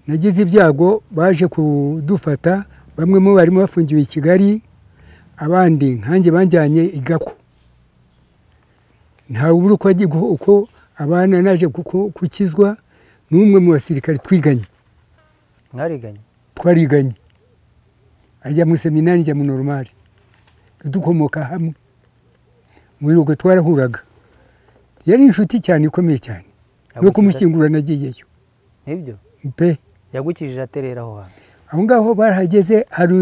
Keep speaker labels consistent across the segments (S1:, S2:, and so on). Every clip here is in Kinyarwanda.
S1: nagize ibyago baje kudufata bamwe mu barimo bafungiwe i kigali abandi nkanjye banjyanye i gako ntawubura uko agiye guho- uko abana naje kuko- gukizwa n'umwe mu basirikare twiganye
S2: mwariganye
S1: twariganye ajya mu seminari njya mu normal dukomoka hamwe muri ubwo twarahuraga yari inshuti cyane ikomeye cyane no kumushyingura nagiyeyo
S2: nibyo
S1: pe
S2: yagukijije aterera aho hantu
S1: aho ngaho barahageze hari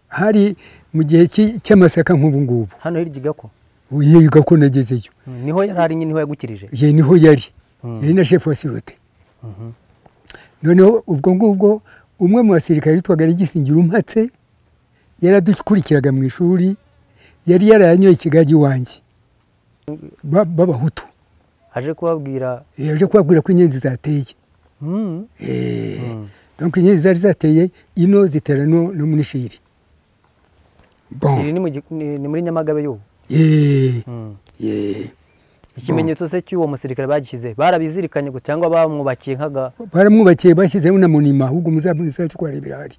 S1: hari mu gihe cy'i- cy'amasaka nk'ubu ngubu
S2: hano hirya igako
S1: yiga ko nagezeyo
S2: Mm, niho yari ari nyine niho yagukirije
S1: ye niho yari
S2: Mm.
S1: yari na shefu wa sirote
S2: Mhm.
S1: noneho ubwo ngubwo umwe mu basirikare witwaga Legisingira umpatse yaradukurikiraga mu ishuri yari yarayanyoye ikigage iwanjye ba- b'abahutu
S2: aje kubabwira
S1: yaje kubabwira ko inyenzi zateye
S2: Mm,
S1: Eh,
S2: mm.
S1: donc inyenzi zari zateye ino zitera no no muri shiri bon
S2: Iri ni mu gi- ni- ni muri nyamagabe y'ubu
S1: Eh,
S2: Mm.
S1: eh.
S2: ikimenyetso se cy'uwo musirikare bagishyize barabizirikanye ngo cyangwa bamwubakiye nk'aga
S1: baramwubakiye bashyizeho na monima ahubwo muzabona kuharebera hari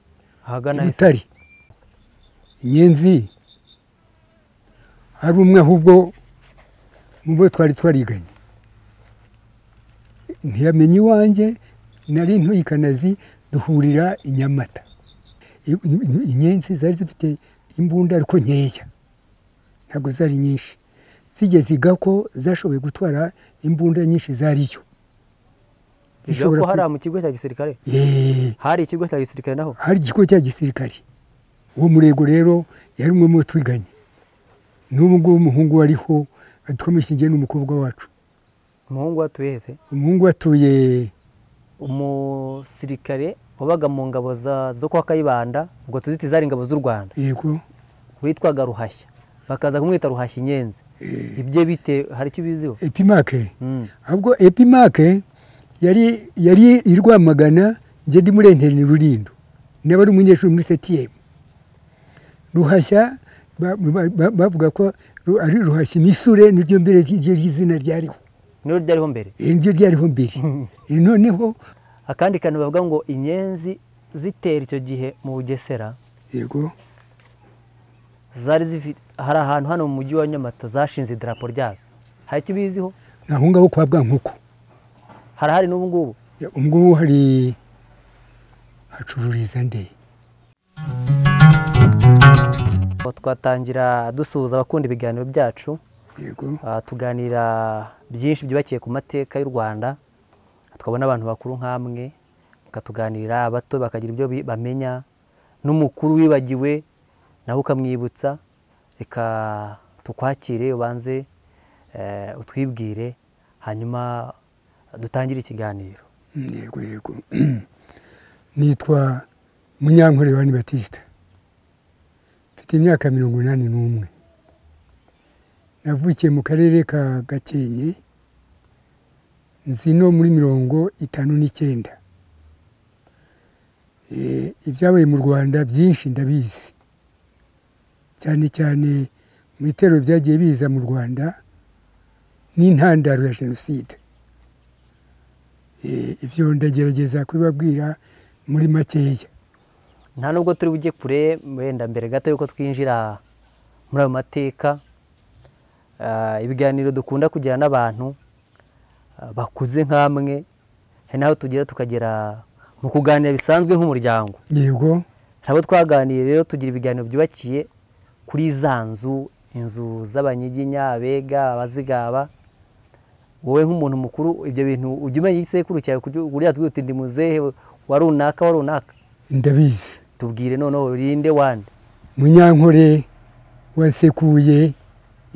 S2: ahagana hese?
S1: ibitari inyenzi hari umwe ahubwo mu bo twari twariganye ntiyamenya iwanjye nari ntuye i kanazi duhurira i nyamata I- i- inyenzi zari zifite imbunda ariko nkeya ntabwo zari nyinshi zigeze igako zashoboye gutwara imbunda nyinshi zariyo
S2: Bivuga ko hariya mu kigo cya gisirikare
S1: eee
S2: hari ikigo cya gisirikare naho
S1: hari ikigo cya gisirikare uwo murego rero yari umwe mu bo twiganye n'ubu ngubu umuhungu wariho twamushyingiye n'umukobwa wacu
S2: umuhungu watuye hese
S1: umuhungu atuye
S2: umusirikare wabaga mu ngabo za- zo kwa kayibanda ubwo tuziti zari ingabo z'u rwanda
S1: yego
S2: witwaga ruhashya bakaza kumwita ruhashya inyenzi ibye bite hari icyo ubiziho
S1: epimake
S2: Mm.
S1: ahubwo epimake yari yari i rwamagana njye ndi muri interineti rurindo nawe ari umunyeshuri muri setiyemu ruhashya ba- ba- ba- bavuga ko ru- ari ruhashya imisure niryo mbere ry'iryo zina ryariho
S2: niho ryariho mbere
S1: Eh, niryo ryariho mbere Eh, noneho
S2: akandi kantu bavuga ngo inyenzi zitera icyo gihe mu bugesera
S1: yego
S2: zari zifite hari ahantu hano mu mujyi wa nyamata zashinze idarapo ryazo hari icyo ubiziho
S1: ni aho ngaho kwa bwankuku
S2: harahari n'ubu ngubu
S1: ubwo hari hacururiza nde
S2: Aho twatangira dusuhuza abakunda ibiganiro byacu
S1: yego
S2: Ah, tuganira byinshi byubakiye ku mateka y'u rwanda tukabona abantu bakuru nk'amwe bakatuganirira abato bakagira ibyo bi- bamenya n'umukuru wibagiwe nawe ukamwibutsa reka tukwakire ubanze eh, utwibwire hanyuma dutangire ikiganiro
S1: yego yego nitwa munyankore yohani batisita mfite imyaka mirongo inani n'umwe navukiye mu karere ka gakenke nzi no muri mirongo itanu n'icyenda Eh, ibyabaye mu rwanda byinshi ndabizi cyane cyane mu bitero byagiye biza mu rwanda n'intandaro ya jenoside Eh, ibyo ndagerageza kubibabwira muri makeya
S2: nta nubwo turi bujye kure wenda mbere gato yuko twinjira muri ayo mateka ah, ibiganiro dukunda kugira n'abantu ah, bakuze nk'amwe hari n'aho tugera tukagera mu kuganira bisanzwe nk'umuryango
S1: yego
S2: hari abo twaganiye rero tugira ibiganiro byubakiye kuri za nzu inzu z'abanyiginya abega abazigaba wowe nk'umuntu mukuru ibyo bintu ujya umenya igisekuru cyawe kuriya twihutira ndi muzehe wa runaka wa runaka
S1: ndabizi
S2: tubwire noneho rinde wande
S1: munyankore wasekuye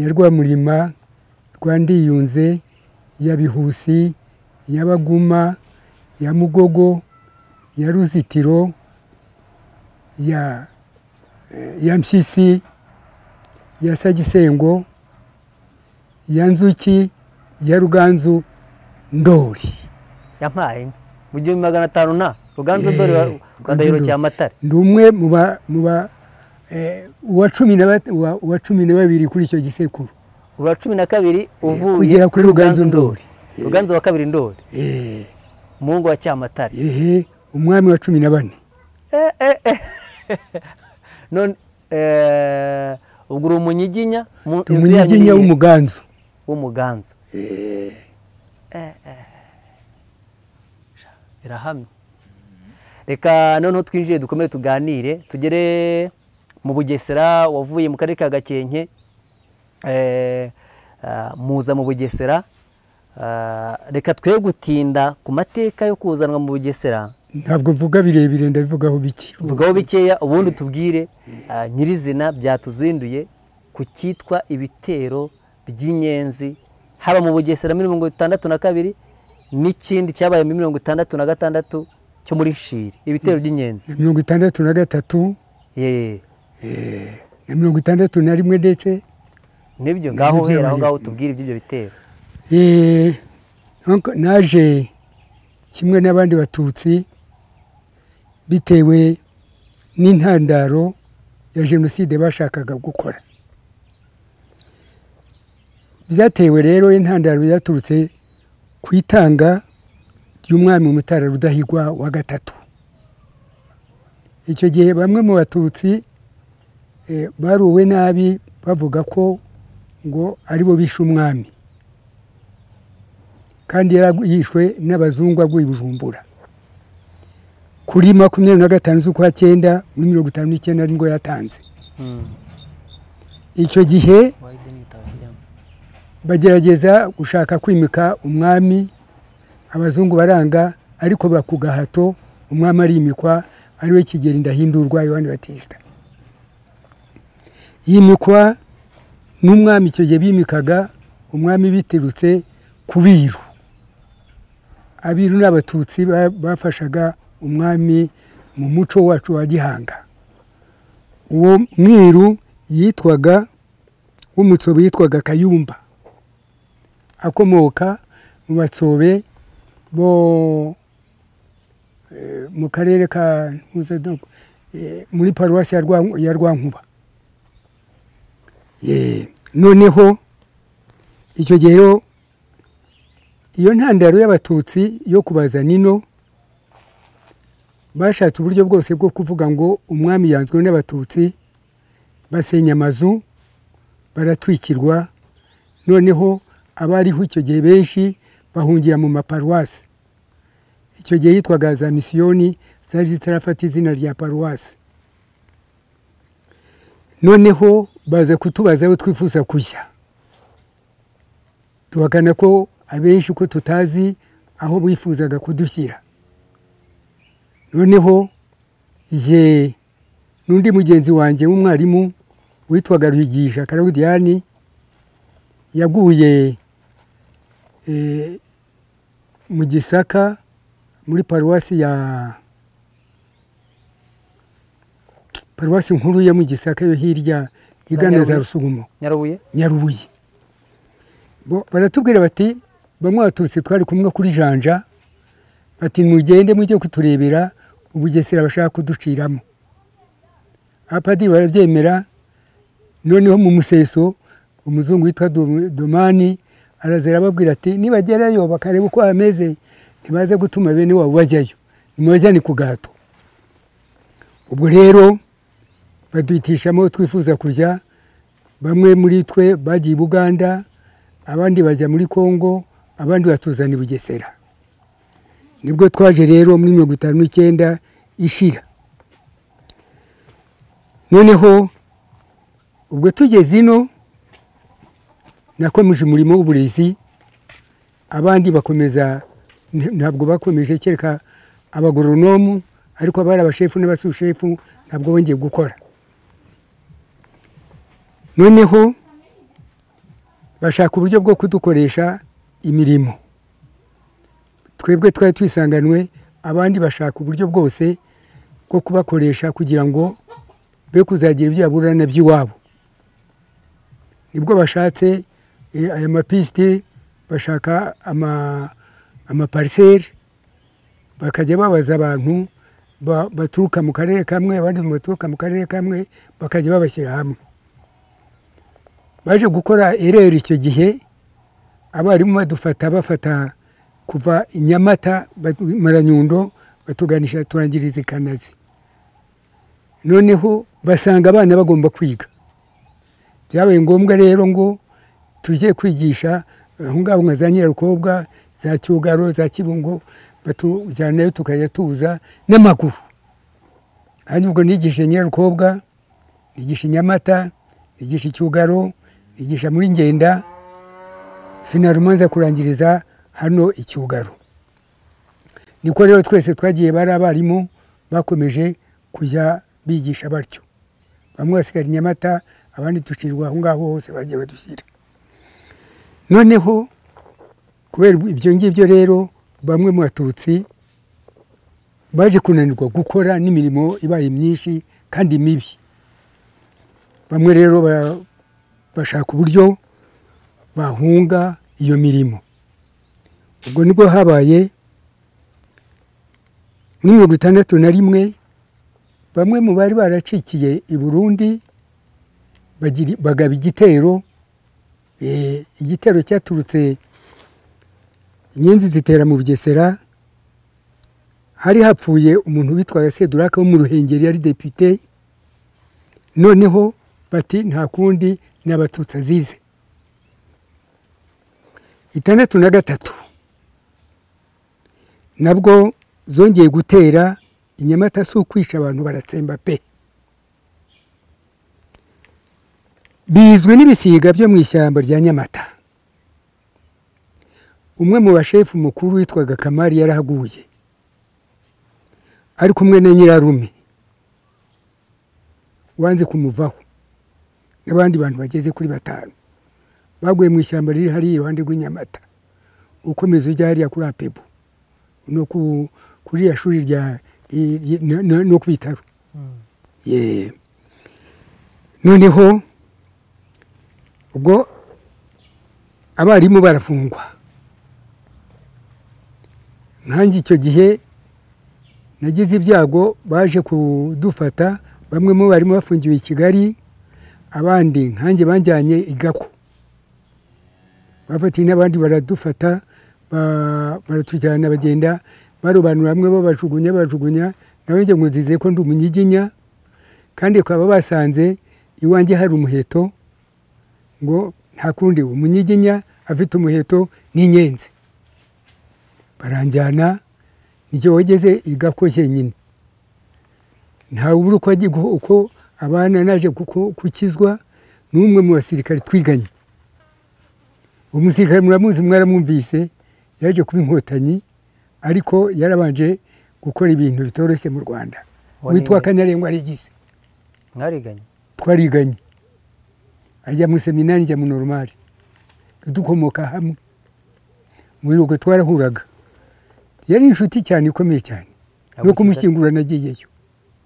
S1: ya rwamurima rwa ndiyunze ya bihusi ya baguma ya mugogo ya ruzitiro ya eh, ya mpyisi ya sagisengo ya nzuki ya ruganzu ndori
S2: yampaye inka mu gihumbi magana atanu na ruganzu
S1: Eh,
S2: dore rwa
S1: Ruganzu
S2: ndahiro
S1: Ndoli.
S2: cya matare
S1: ndi umwe mu ba- mu ba eh, uwa cumi na ba- uwa- uwa cumi na babiri kuri icyo gisekuru
S2: urwa cumi na kabiri uvuye
S1: kugera kuri ruganzu ndori
S2: ruganzu wa kabiri ndori
S1: Eh,
S2: umuhungu wa cyamatare
S1: ehe umwami wa cumi na bane
S2: none eh, ubwo uri umunyiginya mu- inzu yanyu ni
S1: umunyiginya
S2: iyihe?
S1: w'umuganzu
S2: w'umuganza Eh, eh. birahamye reka noneho twinjire dukomere tuganire tugere mu bugesera wavuye mu karere ka gakenke eh, ah, muza mu bugesera Ah, reka twe gutinda ku mateka yo kuzanwa mu bugesera
S1: ntabwo mvuga birebire ndabivugaho bike
S2: vugaho bikeya ubundi tubwire ah, nyirizina byatuzinduye ku cyitwa ibitero by'inyenzi haba mu bugesera muri mirongo itandatu na kabiri n'ikindi cyabaye muri mirongo itandatu na gatandatu cyo muri shiri ibitero by'inyenzi
S1: na mirongo itandatu na gatatu
S2: Ye,
S1: na mirongo itandatu na rimwe ndetse
S2: nibyo ngaho uhera aho
S1: byabaye.
S2: ngaho tubwire iby'ibyo bitero
S1: Eh, nko- naje kimwe n'abandi batutsi bitewe n'intandaro ya jenoside bashakaga gukora byatewe rero intandaro yaturutse ku itanga ry'umwami mutara rudahigwa wa gatatu icyo gihe bamwe mu batutsi eh, baruwe nabi bavuga ko ngo aribo bishe umwami kandi yaragu- yishwe n'abazungu aguye i bujumbura kuri makumyabiri na gatanu z'ukwa cyenda muri mirongo itanu n'icyenda nibwo yatanze icyo gihe bagerageza gushaka kwimika umwami abazungu baranga ariko biba ku gahato umwami arimikwa ariwe kigeri ndahindurwa yohani batisita yimikwa n'umwami icyo gihe bimikaga umwami biturutse ku biru abiru ni abatutsi ba- bafashaga umwami mu muco wacu wa gihanga uwo mwiru yitwaga w'umutsobe yitwaga kayumba akomoka mu batsobe bo eh, mu karere ka Ntuzandogo, eh, muri paruwasi ya Rwa- ya rwankuba Eh, noneho icyo gihe rero iyo ntandaro y'abatutsi yo kubaza nino bashatse uburyo bwose bwo kuvuga ngo umwami yanzwe n'abatutsi basenya amazu baratwikirwa noneho abariho icyo gihe benshi bahungira mu maparuwasi icyo gihe yitwaga za misiyoni zari zitarafata izina rya paruwasi noneho baza kutubaza aho twifuza kujya tuhakana ko abenshi ko tutazi aho bifuzaga kudushyira noneho ye n'undi mugenzi wanjye w'umwarimu witwaga ruhigisha karawudiyani yaguye eh, mu gisaka muri paruwasi ya paruwasi nkuru ya mu gisaka yo hirya igana za
S2: Nyarubuye.
S1: rusugumo
S2: nyarubuye
S1: nyarubuye Bo- baratubwira bati bamwe abatutsi twari kumwe kuri janja bati mugende mujye kuturebera ubugesera bashaka kuduciramo abapadiri barabyemera noneho mu museso umuzungu witwa Dom- domani araza arababwira ati nibagerayo bakareba uko hameze ntibaze gutuma bene wabo bajyayo nimubajyane ku gahato ubwo rero baduhitishamo twifuza kujya bamwe muri twe bagiye i buganda abandi bajya muri kongo abandi batuzana i bugesera nibwo twaje rero muri mirongo itanu n'icyenda ishira noneho ubwo tugeze ino nakomeje umurimo w'uburezi abandi bakomeza nta- ntabwo bakomeje kereka abagoronomu ariko abari abashefu n'abasushefu ntabwo bongeye gukora noneho bashaka uburyo bwo kudukoresha imirimo twebwe twari twisanganwe abandi bashaka uburyo bwose bwo kubakoresha kugira ngo be kuzagira ibyo baburana by'iwabo nibwo bashatse eh, aya mapisite bashaka ama- amapariseri bakajya babaza abantu ba- baturuka mu karere kamwe abandi baturuka mu karere kamwe bakajya babashyira hamwe baje gukora ereri icyo gihe abarimu badufata bafata kuva i nyamata ba- maranyundo batuganisha turangiriza ikanazi noneho basanga abana bagomba kwiga byabaye ngombwa rero ngo tujye kwigisha aho ngaho nka za nyirarukobwa za cyugaro za kibungo batujyanayo tukajya tuza n'amaguru hanyuma ubwo nigishe nyirarukobwa nigisha nyamata nigisha icyugaro nigisha muri ngenda finaruma nza kurangiriza hano icyugaro niko rero twese twagiye bari abarimu bakomeje kujya bigisha batyo bamwe basigara inyamata abandi ducirirwa aho ngaho hose bagiye badushyira noneho kubera ibyo ngibyo rero bamwe mu batutsi baje kunanirwa gukora n'imirimo ibaye myinshi kandi mibi bamwe rero bashaka uburyo bahunga iyo mirimo ubwo nibwo habaye muri mirongo itandatu na rimwe bamwe mu bari baracikiye i burundi bagaba igitero igitero cyaturutse inyenzi zitera mu bugesera hari hapfuye umuntu witwaga seduraka wo mu ruhengeri yari depite noneho bati nta kundi ni abatutsi azize itandatu na gatatu nabwo zongeye gutera inyamata si ukwisha abantu baratsemba pe bizwi n'ibisiga byo mu ishyamba rya nyamata umwe mu bashefu mukuru witwaga kamari yarahaguye ari kumwe na nyirarume wanze kumuvaho n'abandi bantu bageze kuri batanu baguye mu ishyamba riri hariya iruhande rw'inyamata ukomeza ujya hariya kuri apebo no kuri ya shuri rya no ku bitaro noneho ubwo abarimu barafungwa nkanjye icyo gihe nagize ibyago baje kudufata bamwe mu barimu bafungiwe i kigali abandi nkanjye banjyanye i gako bafatiye n'abandi baradufata baratujyana bagenda barobanura bamwe babajugunya bajugunya nawe njye ngo nzize ko ndi umunyiginya kandi bakaba basanze iwanjye hari umuheto ngo nta kundi umunyiginya afite umuheto n'inyenzi baranjyana njye wageze igako nyine ntawubura uko agiye uko abana naje gukizwa n'umwe mu basirikare twiganye uwo musirikare muramuzi mwaramwumvise yaje kuba inkotanyi ariko yarabanje gukora ibintu bitoroshye mu rwanda witwa kanyarengwa regisi
S2: mwariganye
S1: twariganye ajya mu seminari njya mu normal dukomoka hamwe muri ubwo twarahuraga yari inshuti cyane ikomeye cyane no kumushyingura nagiyeyo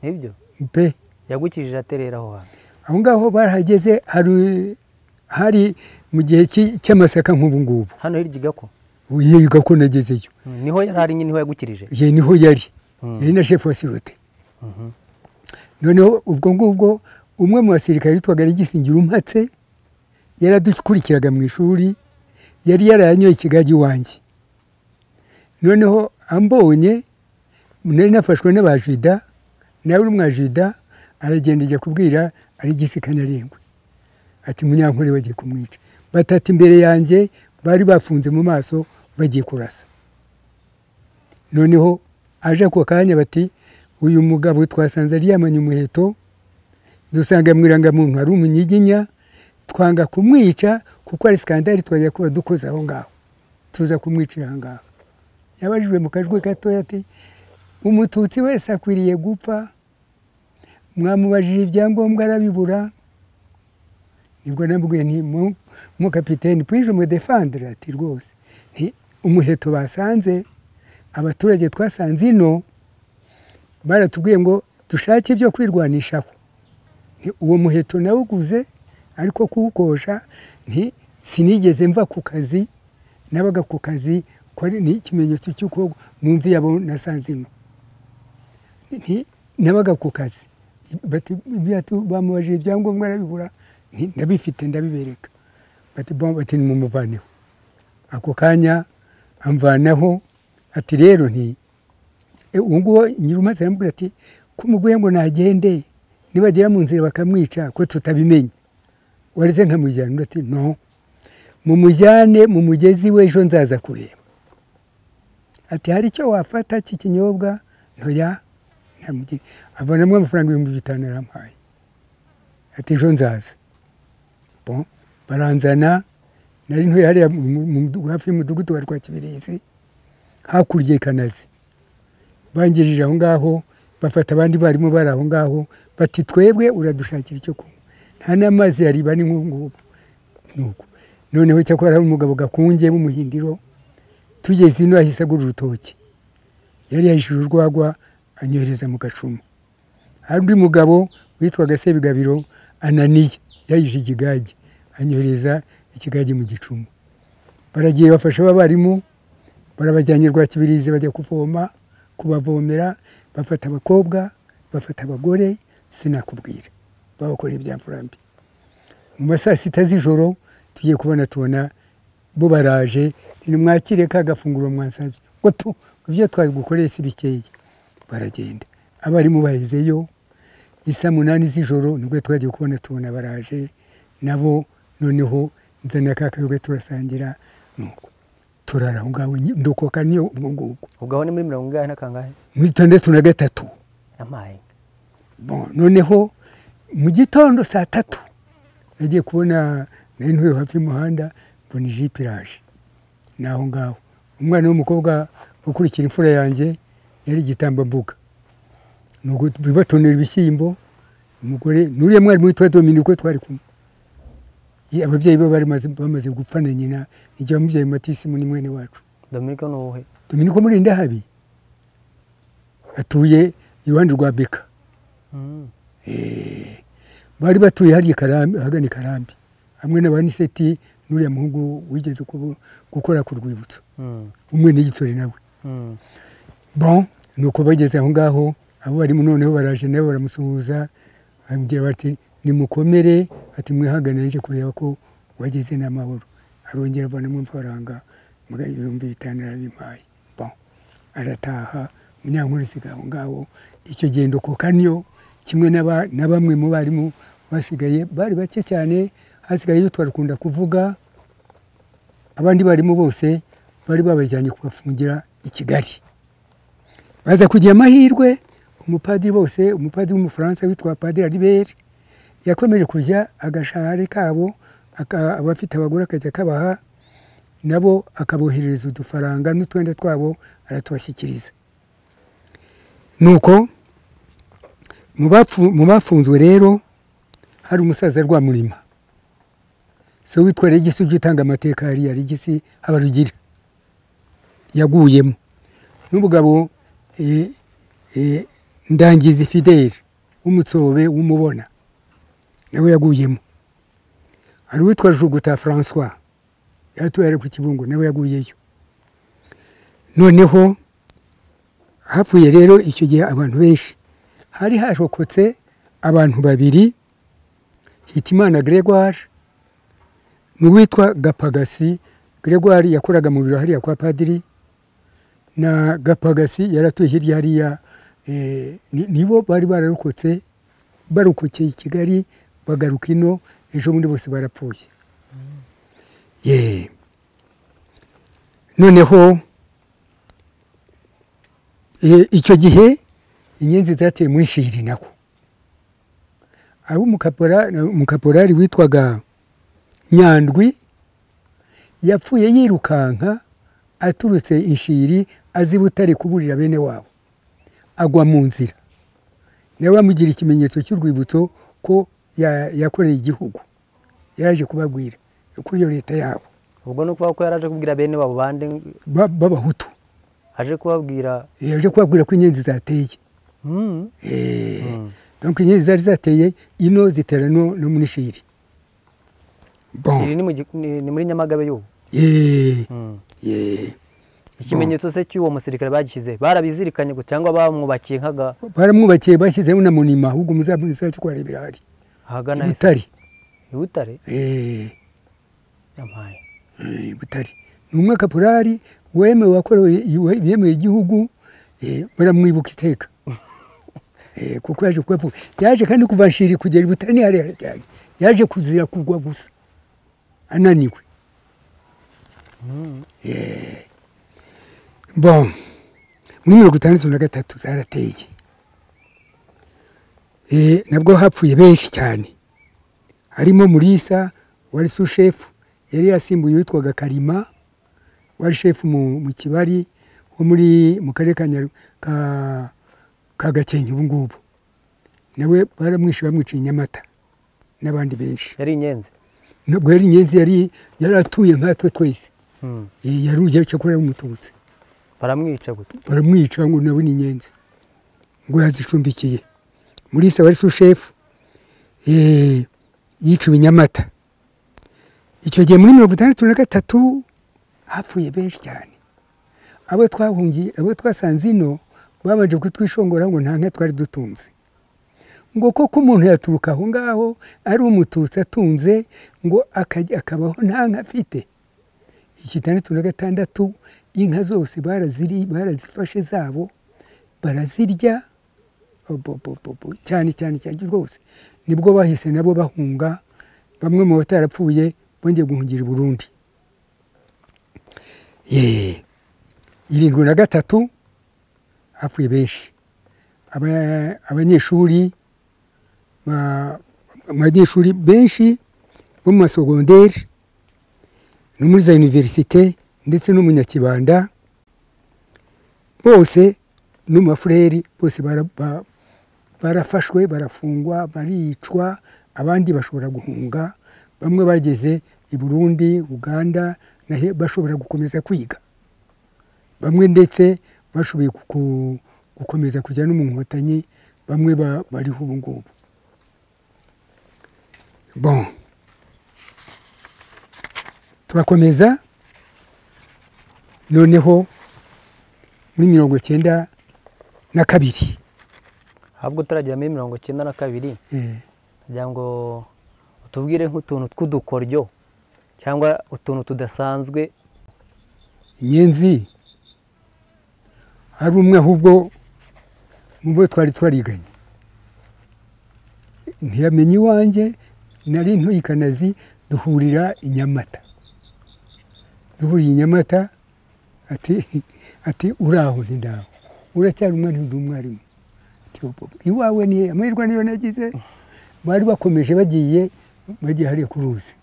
S2: nibyo
S1: pe
S2: yagukijije aterera aho hantu
S1: aho ngaho barahageze hari mu gihe cy'amasaka nk'ubu ngubu
S2: hano hirya igako
S1: yiga ko nagezeyo
S2: niho yari ari niho yagukirije
S1: ye niho yari yari na shefu wa sirote noneho ubwo ngubwo umwe mu basirikare witwaga Regisingira umpatse yaradukurikiraga mu ishuri yari yarayanyoye ikigage iwanjye noneho ambonye nari nafashwe n'abajida nawe uri umwajida aragenda ajya kubwira Aregisi Kanarengwe ati munyankore bagiye kumwica batatu imbere yanjye bari bafunze mu maso bagiye kurasa noneho aje ako kanya bati uyu mugabo twasanze aryamanye umuheto dusanga mu irangamuntu ari umunyiginya twanga kumwica kuko ari sikandari twajya kuba dukoze aho ngaho tuza kumwicira aho ngaho yabajijwe mu kajwi gatoya ati umututsi wese akwiriye gupfa mwamubajije ibyangombwa arabibura nibwo nabwiye nti mu kapitene pwije umudefandire ati rwose umuheto basanze abaturage twasanze ino baratubwiye ngo dushake ibyo kwirwanishaho uwo muheto nawuguze ariko kuwukosha sinigeze mva ku kazi nabaga ku kazi ni ikimenyetso cy'uko numva iyabo nasanzemo nabaga ku kazi bamubajije ibyangombwa arabibura ndabifite ndabibereka bati ni mumuvaneho ako kanya amvanaho ati rero nti uwo nguwo nyirumaze aramubwira ati kumuguye ngo nagende nibagera mu nzira bakamwica ko tutabimenya waretse nkamujyana undi ati no mumujyane mu mugezi w'ejo nzaza kureba ati hari icyo wafata cy'ikinyobwa ntoya ntamugira abonamo amafaranga ibihumbi bitanu yarampaye ati ejo nzaza bon baranzana nari ntuye hariya mu- mu- mu- hafi y'umudugudu wa rwakibirizi hakurya i kanazi bangejeje aho ngaho bafata abandi barimu bari aho ngaho bati twebwe uradushakira icyo kunywa nta n'amazi yari bari nk'ubu nuko noneho cyakora hari umugabo gakunge w'umuhindiro tugeze ino yahise agura urutoki yari yahishije urwagwa anyohereza mu gacuma hari undi mugabo witwaga sebigabiro ananiya yahije ikigage anyohereza ikigage mu gicuma baragiye bafasha abarimu barabajyanye Rwakibirizi bajya kuvoma kubavomera bafata abakobwa bafata abagore sinakubwira babakora ibyamfurambi mu ma saa sita z'ijoro tugiye kubona tubona bo baraje nimwakire ka gafunguro mwansabye ngo tu ibyo twagukoreye si bikeya baragenda abarimu bahezeyo isa munani z'ijoro nibwo twagiye kubona tubona baraje nabo noneho nzana ka kayoga turasangira nuko turara aho ngaho nyi- ndokoka niyo ubwo ngubwo
S2: ubwo aho ni muri mirongo ingahe n'akangahe
S1: muri itandatu na gatatu
S2: yampaye
S1: Bon, noneho mu gitondo saa tatu nagiye kubona nari ntuye hafi y'umuhanda mbona ijipe iraje ni aho ngaho umwana w'umukobwa ukurikira imfura yanjye yari igitambambuga ni ugu- batonera ibishyimbo umugore n'uriya mwarimu witwa dominiko twari kumwe Ye- ababyeyi be bari maze- bamaze gupfa na nyina igihe wamubyaye matisimu ni mwene wacu
S2: dominiko ni uwuhe
S1: dominiko muri ndahabi atuye iruhande rwa beka
S2: Mm.
S1: bari batuye hariya i Karambi- ahagana i karambi hamwe n'abaniseti n'uriya muhungu wigeze kubu- gukora ku rwibutso
S2: Mm.
S1: umwe n'igitore nawe
S2: Mm.
S1: bon ni uko bageze aho ngaho abo barimo noneho baraje nabo baramusuhuza bamubwira bati nimukomere ati mwihangane nje kureba ko wageze n'amahoro arongera avanamo amafaranga muri ibihumbi bitanu arabimpaye bon arataha munyankuru isiga aho ngaho icyo gendo koka niyo kimwe n'aba- na bamwe mu barimu basigaye bari bake cyane hasigayeyo twarakunda kuvuga abandi barimu bose bari babajyanye kubafungira i kigali baza kugira amahirwe umupadiri bose umupadiri w'umufaransa witwa padiri alibert yakomeje kujya agashahari kabo aka- abafite abagore akajya akabaha nabo akaboherereza udufaranga n'utwenda twabo aratubashyikiriza nuko mu bapfu- mu bafunzwe rero hari umusaza rwamurima so witwa regisi ujya utanga amateka hariya regisi habarugira yaguyemo n'umugabo eh, eh, ndangizi fideli w'umutsobe w'umubona nawe yaguyemo hari uwitwa juguta francois yaratuye ari ku kibungo nawe yaguyeyo noneho hapfuye rero icyo gihe abantu benshi hari hashokotse abantu babiri hitimana gregoire n'uwitwa gapagasi gregoire yakoraga mu biro hariya kwa padiri na gapagasi yaratuye hirya hariya eh, ni- nibo bari bararokotse barokokeye i kigali bagaruka ino ejo bundi bose barapfuye ye noneho eh, icyo gihe inyenzi zateye muri shiri nako aho umukapora- umukaporari witwaga nyandwi yapfuye yirukanka aturutse inshiri azi butare kuburira bene wabo agwa mu nzira nawe bamugira ikimenyetso cy'urwibutso ko ya- yakoreye igihugu yaje kubabwira kuri iyo leta yabo
S2: ubwo ni ukuvuga ko yari aje kubwira bene wabo bande
S1: ba- b'abahutu
S2: aje kubabwira
S1: yaje kubabwira ko inyenzi zateye
S2: Mm.
S1: Eh,
S2: Mm.
S1: donc inyenzi zari zateye ino zitera no no muri shiri
S2: Siri
S1: bon
S2: ni mu gi- ni ni muri nyamagabe y'ubu
S1: Eh,
S2: Mm.
S1: eh.
S2: ikimenyetso se cy'uwo musirikare bagishyize barabizirikanye gusa cyangwa bamwubakiye nk'aga-
S1: baramwubakiye bashyizeho na monima ahubwo muzaboneza cyo kwarebera hari
S2: ahagana hese
S1: ibutare
S2: i butare
S1: eh
S2: yampaye
S1: Eh, butare ni umwe kaporari wemewe wakorewe yemeye igihugu eh, baramwibuka iteka Eh, kuko yaje kuba yaje kandi kuva Nshiri kugera i Butare ni harehare cyane yaje kuzira kugwa gusa ananiwe Eh, bon muri mirongo itandatu na gatatu zarateye Eh, nabwo hapfuye benshi cyane harimo murisa wari sushefu yari yasimbuye uwitwaga karima wari shefu mu, mu kibari wo muri mu karere ka, Nyaru- ka, ka gakenke ubu ngubu nawe baramwishe bamwica i nyamata n'abandi benshi
S2: yari inyenzi
S1: ntabwo yari inyenzi yari yari atuye nkatwe twese
S2: Hmm.
S1: Eh, yari ujya cyakora yamutubutse
S2: baramwica gusa
S1: baramwica ngo nawe ni inyenzi ngo yazicumbikiye muri se wari sushefu eh, yiciwe i nyamata icyo gihe muri mirongo itandatu na gatatu hapfuye benshi cyane abo twahungiye abo twasanze ino babanje kutwishongora ngo nta nka twari dutunze ngo koko umuntu yaturuka aho ngaho ari umututsi atunze ngo akajya akabaho nta nka afite ikitandatu na gatandatu inka zose baraziri barazifashe zabo barazirya obobobobo cyane cyane cyane rwose nibwo bahise nabo bahunga bamwe mu batarapfuye bongeye guhungira i Burundi ye irindwi na gatatu hapfuye benshi Aba- abanyeshuri ba- abanyeshuri benshi bo mu masogonderi no muri za univerisite ndetse n'umunyakibanda bose n'umafureri bose bara- ba- barafashwe barafungwa baricwa abandi bashobora guhunga bamwe bageze i burundi uganda na he- bashobora gukomeza kwiga bamwe ndetse bashoboye kuku- gukomeza kujya no mu nkotanyi bamwe ba- bariho ubu ngubu bon turakomeza noneho muri mirongo cyenda na kabiri
S2: ahubwo utaragera muri mirongo icyenda na kabiri
S1: Eh,
S2: kugira ngo utubwire nk'utuntu tw'udukoryo cyangwa utuntu tudasanzwe
S1: inyenzi hari umwe ahubwo mu bo twari twariganye ntiyamenya iwanjye nari ntuyikanazi duhurira i Nyamata duhuriye i Nyamata ati ati uraho ndaho uracyari umwana ndi umwarimu Ati, "Opo, iwawe ni he?" amahirwe niyo nagize bari bakomeje bagiye bagiye hariya ku ruzi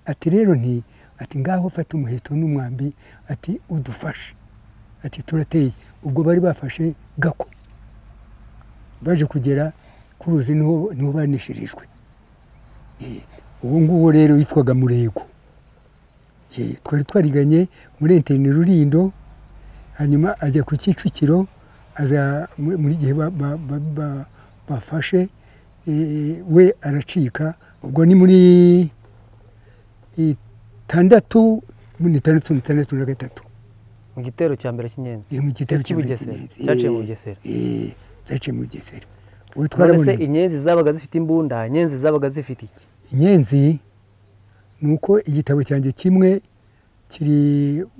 S1: ati rero nti ati ngaho fata umuheto n'umwambi ati udufashe ati turateye ubwo bari bafashe gako baje kugera ku ruzi niho niho banesherejwe Eh, uwo nguwo rero witwaga murego Eh, twari twariganye muri enterineri rurindo hanyuma ajya ku kicukiro aza muri muri gihe ba- ba- ba- ba- bafashe eh, we aracika ubwo ni muri itandatu ni itandatu ni itandatu na gatatu
S2: mu gitero cya mbere cy'inyenzi
S1: Eh, mu gitero cya
S2: Cy'Ibugesera.
S1: Bugesera.
S2: Cyaciye mu
S1: Eh,
S2: Bugesera.
S1: eh, cyaciye mu bugesera ubu
S2: none se
S1: twarabona
S2: inyenzi zabaga zifite imbunda inyenzi zabaga zifite iki
S1: inyenzi ni uko igitabo cyanjye kimwe kiri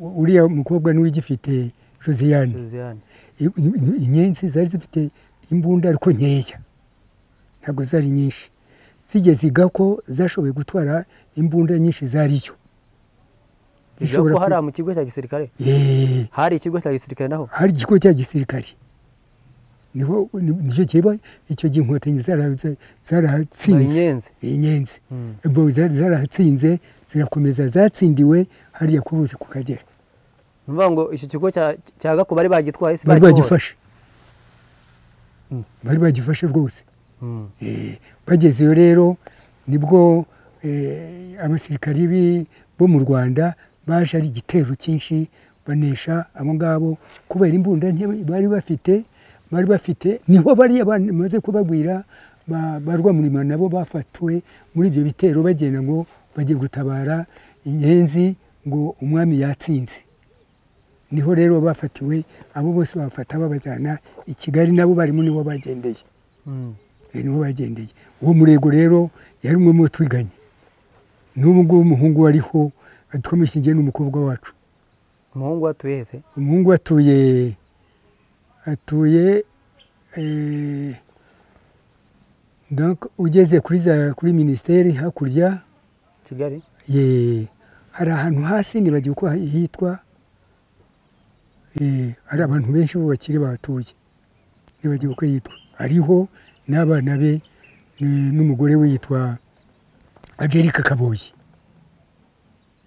S1: uriya mukobwa niwe ugifite josiane
S2: Josiane
S1: I- i- inyenzi zari zifite imbunda ariko nkeya ntabwo zari nyinshi zigeze igako zashoboye gutwara imbunda nyinshi zariyo
S2: zivuga ko hariya mu kigo cya gisirikare
S1: Eh,
S2: hari ikigo cya gisirikare naho
S1: hari ikigo cya gisirikare niho ni- nicyo kiba icyo gihe inkotanyi zara- za-
S2: hari
S1: zarahatsinze
S2: inyenzi
S1: inyenzi
S2: Hmm.
S1: ubwo zari zarahatsinze zirakomeza zatsindiwe hariya ku ruzi ku kagera
S2: ni ukuvuga ngo icyo kigo cya cya gako bari bagitwaye se
S1: bari
S2: bakibohoye?
S1: bagifashe
S2: Hmm.
S1: bari bagifashe rwose
S2: Hmm.
S1: Eh, bagezeyo rero nibwo eh, abasirikari bi- bo mu rwanda baje ari igitero cyinshi banesha abo ngabo kubera imbunda nke bari bafite bari bafite niho bariya bamaze kubagwira ba- ba rwamurima nabo bafatiwe muri ibyo bitero bagenda ngo bajye gutabara inyenzi ngo umwami yatsinze niho rero bafatiwe abo bose bafata babajyana i kigali nabo barimo nibo bagendeye
S2: Hmm.
S1: Eh, niho bagendeye uwo murego rero yari umwe mu bo twiganye n'ubu ngubu umuhungu wariho twamushyingiye n'umukobwa wacu
S2: umuhungu watuye he se
S1: umuhungu we atuye hatuye eh, donc ugeze kuri za kuri minisiteri hakurya
S2: kigali
S1: ye hari ahantu hasi nibagiwe uko hitwa eh, hari abantu benshi bo bakiri bahatuye nibagiwe uko yitwa hariho n'abana be ni- n'umugore we yitwa agerika kaboyi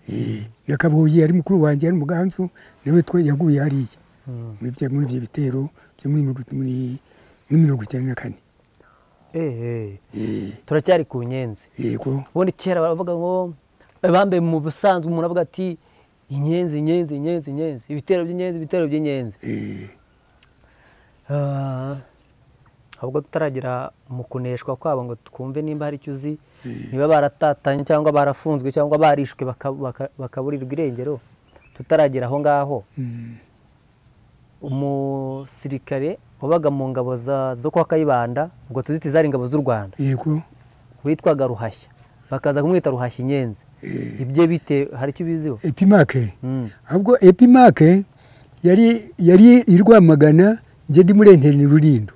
S1: Eh, na kaboyi ari mukuru wanjye ari umuganzu nawe twe yaguye hariya
S2: Mm.
S1: muri bya- muri ibyo bitero byo muri mirongo- muri- muri mirongo icyenda na kane
S2: Eh, eh.
S1: Eh,
S2: turacyari ku nyenzi
S1: yego
S2: ubundi kera baravuga ngo bambaye mu busanzwe umuntu avuga ati inyenzi inyenzi inyenzi inyenzi ibitero by'inyenzi ibitero by'inyenzi
S1: eh,
S2: Ah, ahubwo tutaragera mu kuneshwa kwabo ngo twumve nimba hari icyo uzi niba baratatanye cyangwa barafunzwe cyangwa barishwe baka- baka- bakaburirwa irengero tutaragera aho ngaho
S1: mm,
S2: umusirikare wabaga mu ngabo za- zo kwa kayibanda ubwo tuziti zari ingabo z'u rwanda
S1: yego
S2: witwaga ruhashya bakaza kumwita ruhashya inyenzi ibye bite hari icyo ubiziho
S1: epimake
S2: Mm.
S1: ahubwo epimake yari yari i rwamagana njye ndi muri enterineri rurindo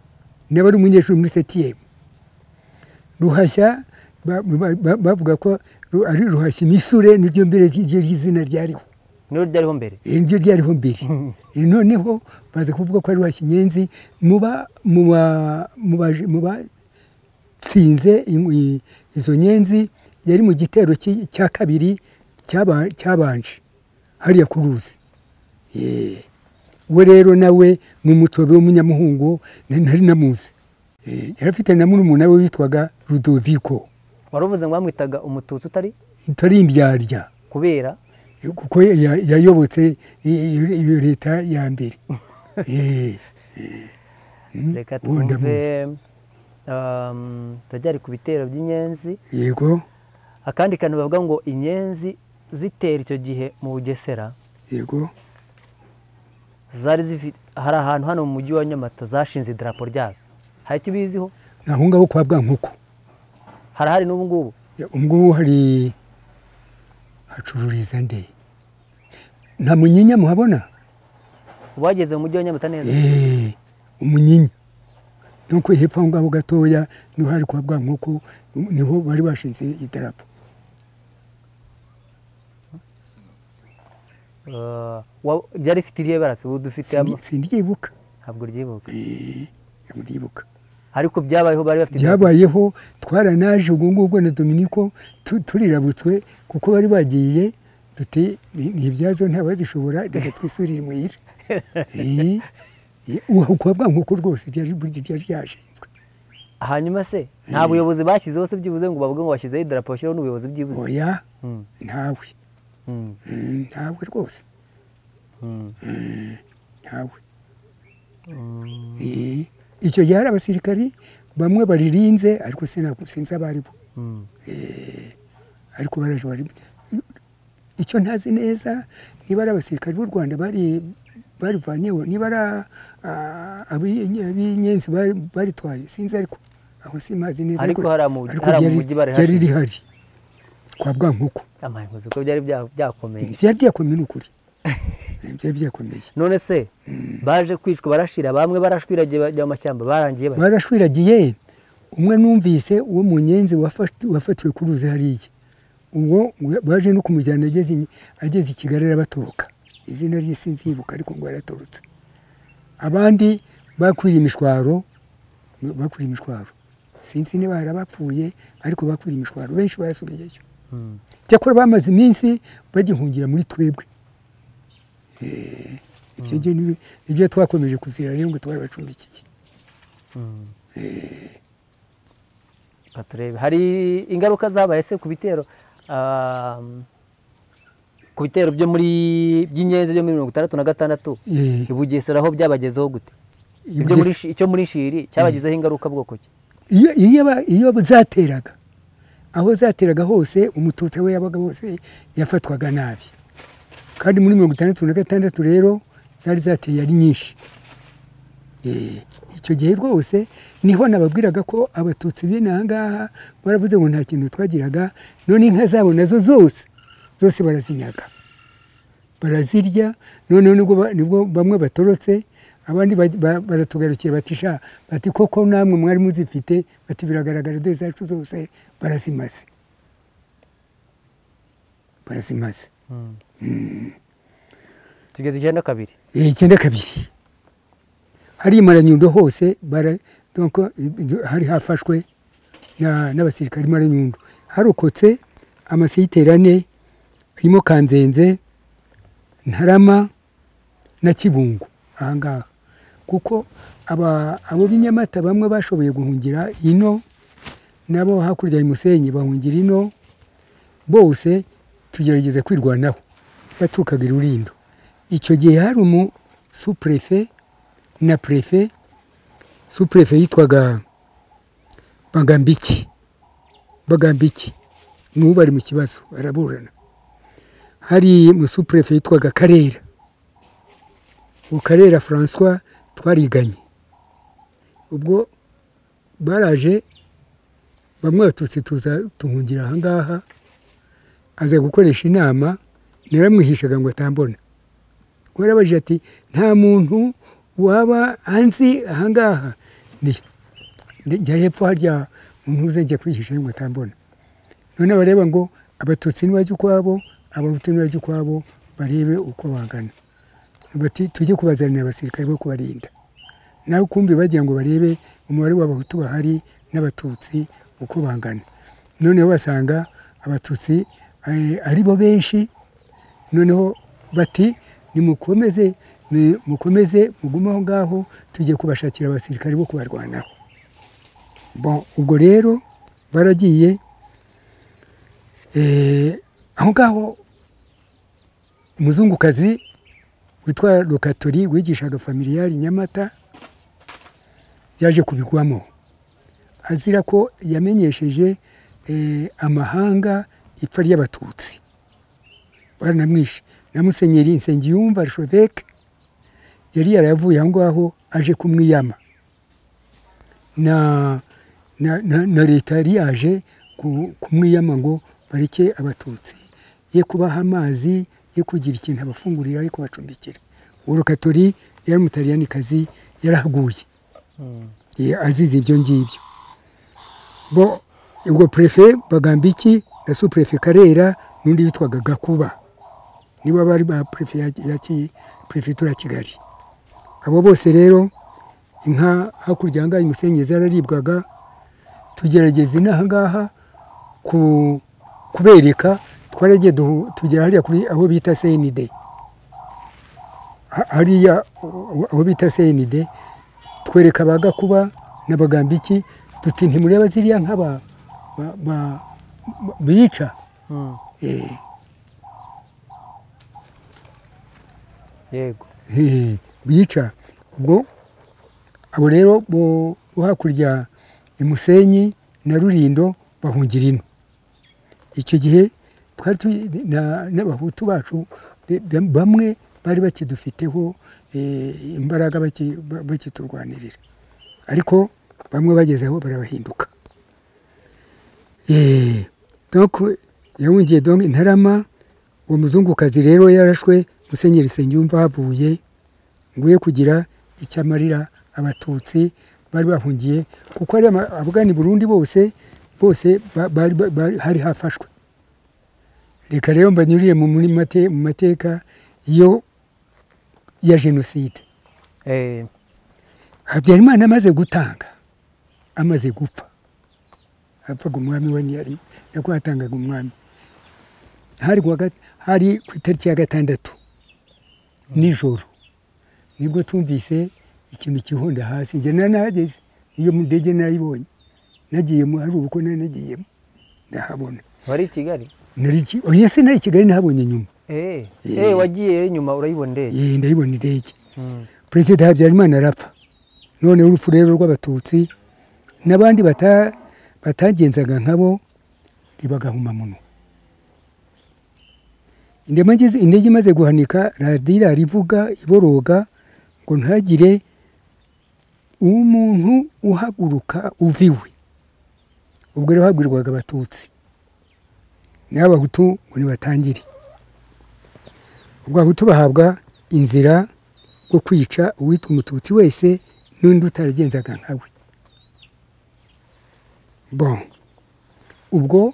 S1: nawe ari umunyeshuri muri setiyemu ruhashya ba- ba- ba- bavuga ko ru- ari ruhashya imisure niryo mbere ry'iryo ry'izina ryariho
S2: niyo ryariho mbere
S1: iri niryo ryariho mbere Eh, noneho baza kuvuga ko ari ruhashya inyenzi mu ba- mu ba- mu baje- mu batsinze in- i- izo nyenzi yari mu gitero ki- cya kabiri cyaba- cyabanje hariya ku ruzi Eh, we rero nawe ni umutsobe w'umunyamuhungu na- nari namuzi Eh, yari afite na murumuna we witwaga rudoviko
S2: wari uvuze ngo bamwitaga umututsi utari
S1: itari imbyarya
S2: kubera
S1: kuko ya- yayobotse i- i- iyo leta ya mbere Eh,
S2: reka
S1: ubundi
S2: twumve um, turacyari ku bitero by'inyenzi
S1: yego
S2: akandi kantu bavuga ngo inyenzi zitera icyo gihe mu bugesera
S1: yego
S2: zari zifite hari ahantu hano mu mujyi wa nyamata zashinze idarapo ryazo hari icyo ubiziho
S1: ni aho ngaho kwa bwankoko
S2: harahari n'ubu ngubu
S1: Ya, ubwo hari hacururiza nde nta munyinya muhabona
S2: wageze mu mujyi wa nyamata neza
S1: Eh, umunyinya nuko hepfo aho ngaho gatoya niho hari kwa bwankoko niho bari bashinze idarapo
S2: Uh, wa- ryari rifite iriya bara si ubu dufite ama-
S1: sindyibuka
S2: ntabwo ryibuka
S1: ntabwo ndibuka
S2: ariko byabayeho bari bafite idarapo.
S1: byabayeho twaranaje ubwo ngubwo na dominiko tu- turirabutswe kuko bari bagiye duti ntibyazo ntawazishobora reka twisurire imuhira Eh, eh, uha- kwa bwankoko rwose ryari burya ryari ryashinzwe
S2: hanyuma se nta buyobozi bashyizeho se byibuze ngo bavuge ngo bashyizeho idarapo bashyiraho n'ubuyobozi byibuze
S1: oya
S2: Mm,
S1: ntawe
S2: mm,
S1: Mm, ntawe rwose
S2: mm.
S1: ntawe
S2: Mm,
S1: Eh, icyo gihe hari abasirikari bamwe baririnze ariko sina- sinzi abaribo
S2: mm.
S1: ariko baraje bari icyo ntazi neza niba ari abasirikari b'u rwanda bari barivanyeho niba ari ah, ab'inye- ab'inyenzi bari- baritwaye sinzi ariko aho simazi neza
S2: Ariko hari amu-
S1: ariko
S2: hari
S1: ryari-
S2: amujyi bari
S1: ryari
S2: hashinze.
S1: rihari kwa bwankoko
S2: Amaye nkuzi ko byari bya- byakomeye
S1: byari byakomeye ni ukuri byari byakomeye
S2: none se baje kwicwa barashira bamwe barashwiragiye bajya mu mashyamba barangiye bari
S1: barashwiragiye umwe numvise uwo mu nyenzi wafat- wafatiwe ku ruzi hariya ubwo baje no kumujyana ageze i- ageze i kigali arabatoroka izina rye sinzibuka ariko ngo yaratorotse abandi bakwiriye imishwaro bakwiriye imishwaro sinzi niba hari abapfuye ariko bakwiriye imishwaro benshi barasubirayo
S2: Mm,
S1: cyakora bamaze iminsi bagihungira muri twebwe Eh, ibyo ngiye ni- nibyo twakomeje kuzira rero ngo twarabacumbikiye
S2: mm. Reka turebe hari ingaruka zabaye se ku bitero um, ku bitero byo muri by'inyenzi byo muri mirongo itandatu na gatandatu
S1: Eh,
S2: i Bugesera aho byabagezeho gute ibyo muri Shi- icyo muri shiri cyabagezeho ingaruka bwoko ki
S1: iyo, iyo, ba- iyo zateraga aho zateraga hose umututsi we yabaga hose yafatwaga nabi kandi muri mirongo itandatu na gatandatu rero zari zateye ari nyinshi Eh, icyo gihe rwose niho nababwiraga ko abatutsi b'inaha ngaha baravuze ngo nta kintu twagiraga none inka zabo nazo zose zose barazinyaga barazirya noneho nibwo ba- nibwo bamwe batorotse abandi baj- ba- baratugarukira bati sha bati koko namwe mwari muzifite bati biragaragara dore zacu zose barazimaze barazimaze
S2: tugeze icyenda kabiri
S1: Eh, icyenda kabiri hariya i maranyundo hose bara- donc, eh, hari hafashwe na- n'abasirikari i maranyundo harokotse amasiteri ane harimo kanzenze ntarama na kibungo ahangaha kuko aba abo b'i nyamata bamwe bashoboye guhungira ino nabo hakurya ya musenyi bahungira ino bose tugerageza kwirwanaho baturukaga i rurindo icyo gihe hari umu supurefe na purefe supurefe yitwaga bagambiki bagambiki n'ubu bari mu kibazo baraburana hari umusupurefe yitwaga karera uwo karera francois twariganye ubwo baraje bamwe baturutse tuza tuhungira ahangaha aza gukoresha inama naramwihishaga ngo atambona warabajije ati nta muntu waba anzi ahangaha Ndi- ndi- njya hepfo harya muntu uze njya kwihisha ngo atambona none bareba ngo abatutsi nibajya ukwabo abahutu nibajya ukwabo barebe uko bangana bati tujye kubazanira abasirikare bo kubarinda nawe ukumbi bagira ngo barebe umubare w'abahutu bahari n'abatutsi uko bangana noneho basanga abatutsi eh, ari bo benshi noneho bati nimukomeze ni- mukomeze mugume aho ngaho tujye kubashakira abasirikare bo kubarwanaho bon ubwo rero baragiye eh, aho ngaho umuzungukazi witwa lokatori wigishaga familiyari i nyamata yaje kubigwamo azira ko yamenyesheje eh, amahanga ipfa ry'abatutsi baranamwishe na musenyeri nsengiyumva shoveke yari yarayavuye aho ngaho aje kumwiyama na, na, na, na leta yari yaje ku- kumwiyama ngo bareke abatutsi ye kubaha amazi ye kugira ikintu abafungurira ye kubacumbikira uwo rukatori yari umutaliyanikazi yarahaguye ye- azize ibyo ngibyo bo ubwo purefe bagambiki na supurefe karera n'undi witwaga gakuba nibo bari ba perefe ya, ya Ki- perefegitura ya kigali abo bose rero inka hakurya ahangaha imusenyi zararibwaga tugerageza inaha ngaha ku, kubereka twaragiye duhu- tugera hariya kuri aho bita cnd Ha- hariya aho- aho bita cnd twereka ba gakuba n'abagambiki duti ntimureba ziriya nka ba- ba- ba- ba- bica Eh,
S2: yego
S1: Eh, bica ubwo abo rero bo bo hakurya imusenyi na rurindo bahungira ino icyo gihe twari tu- na- n'abahutu bacu be- be- bamwe bari bakidufiteho eh, imbaraga baki- ba- bakiturwanirira ariko bamwe bagezeho barabahinduka Eh, donc yahungiye donc intarama uwo muzungukazi rero yarashwe musenyeri nsengiyumva havuye ngo ye kugira icyo amarira abatutsi bari bahungiye kuko hari abagana i burundi bose bose ba- bari ba- bari- hari hafashwe reka rero mbanyurire mu muri mate- mu mateka yo ya jenoside
S2: Eh,
S1: habyarimana amaze gutanga amaze gupfa hapfaga umwami we ntiyari nako hatangaga umwami hari ku wa gat- hari ku itariki ya gatandatu nijoro nibwo tumvise ikintu kihonda hasi njye nari nahageze iyo ndege narayibonye nagiyemo hari ubuko nari nagiyemo ndahabona
S2: wari i kigali
S1: nari iki- oya se nari i kigali nahabonye nyuma
S2: Eh,
S1: Eh.
S2: eh, wagiye inyuma urayibona ndege
S1: Eh, ndayibona indege
S2: Mm.
S1: perezida habyarimana arapfa noneho urupfu rero rw'abatutsi n'abandi bata- batagenzaga nkabo ribagahumamunwa indema ngize- indege imaze guhanika radira rivuga iboroga ngo ntagire umuntu uhaguruka uva iwe ubwo rero habwirwaga abatutsi n'abahutu ngo nibatangire ubwo abahutu bahabwa inzira bwo kwica uwitwa umututsi wese n'undi utaragenzaga nkawe bon ubwo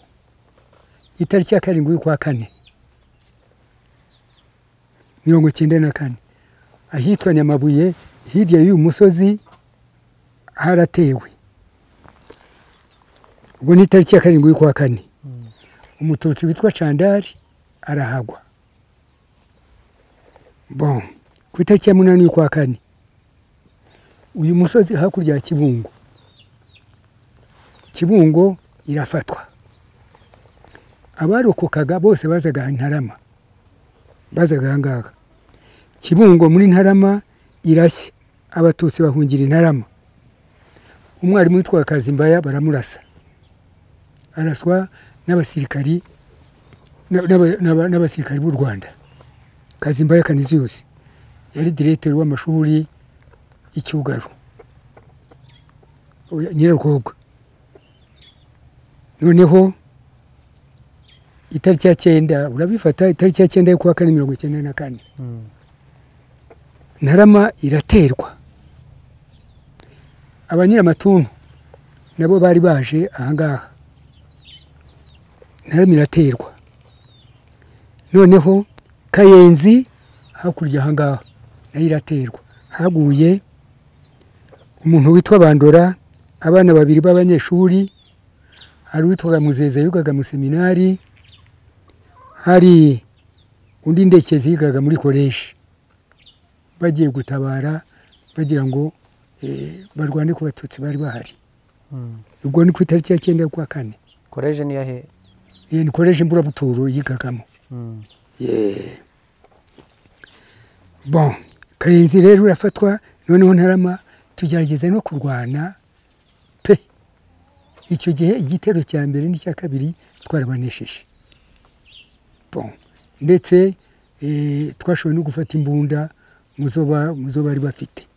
S1: itariki ya karindwi y'ukwa kane mirongo icyenda na kane ahitwa nyamabuye hirya y'uyu musozi haratewe ubwo ni itariki ya karindwi y'ukwa kane umututsi witwa candari arahagwa bon ku itariki ya munani y'ukwa kane uyu musozi hakurya ya kibungo kibungo irafatwa abarokokaga bose bazaga ntarama bazaga ahangaha kibungo muri ntarama irashya abatutsi bahungira intarama umwarimu witwa kazimbaya baramurasa araswa n'abasirikari n'abasirikari b'u rwanda kazimbaya kaniziyose yari diregiteri w'amashuri y'icyugaro nyirarwogwa noneho itariki ya cyenda urabifata itariki ya cyenda yo kuwa kane mirongo icyenda na kane ntarama iraterwa abanyiramatuntu nabo bari baje ahangaha ntarama iraterwa noneho kayenzi hakurya ahangaha nayo iraterwa haguye umuntu witwa bandora abana babiri b'abanyeshuri hari uwitwaga muzeza yigaga mu seminari hari undi ndekezi yigaga muri koreshi bagiye gutabara bagira ngo barwane ku batutsi bari bahari ubwo ni ku itariki ya cyenda y'ukwa kane
S2: koreje niyo he
S1: iyi ni koreje imburabuturo yigagamo bon karenzi rero urafatwa noneho ntarama tugerageza no kurwana pe icyo gihe igitero cya mbere n'icya kabiri twarabanesheje bon ndetse twashoboye no gufata imbunda mu zo bari bafite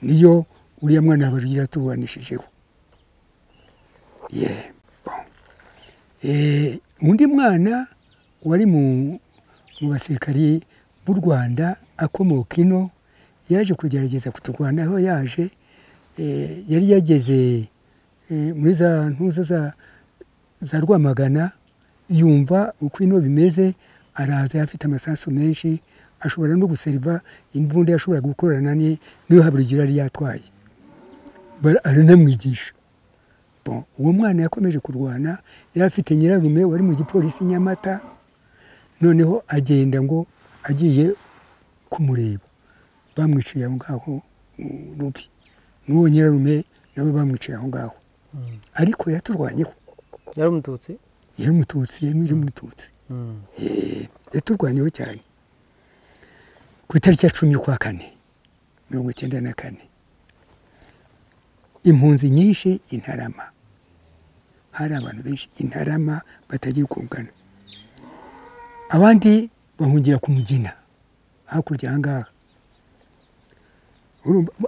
S1: niyo uriya mwana barugira tububanishijeho yeee undi mwana wari mu basirikari b'u rwanda akomoka ino yaje kugerageza kuturwana aho yaje yari yageze muri za ntuza za rwamagana yumva uko ino bimeze araza afite amasasu menshi ashobora no guseriva imbunda yashoboraga gukorana niyo haburugira yari yatwaye aranamwigisha uwo mwana yakomeje kurwana yari afite nyirarume wari mu gipolisi nyamata noneho agenda ngo agiye kumureba bamwiciye aho ngaho rubi n'uwo nyirarume nawe bamwiciye aho ngaho ariko yaturwanyeho
S2: yari umututsi
S1: yari umututsi yari umututsi yaturwanyeho cyane ku itariki ya cumi kwa kane mirongo icyenda na kane impunzi nyinshi intarama hari abantu benshi intarama batagiye kungana abandi bahungira ku mugina hakurya aha ngaha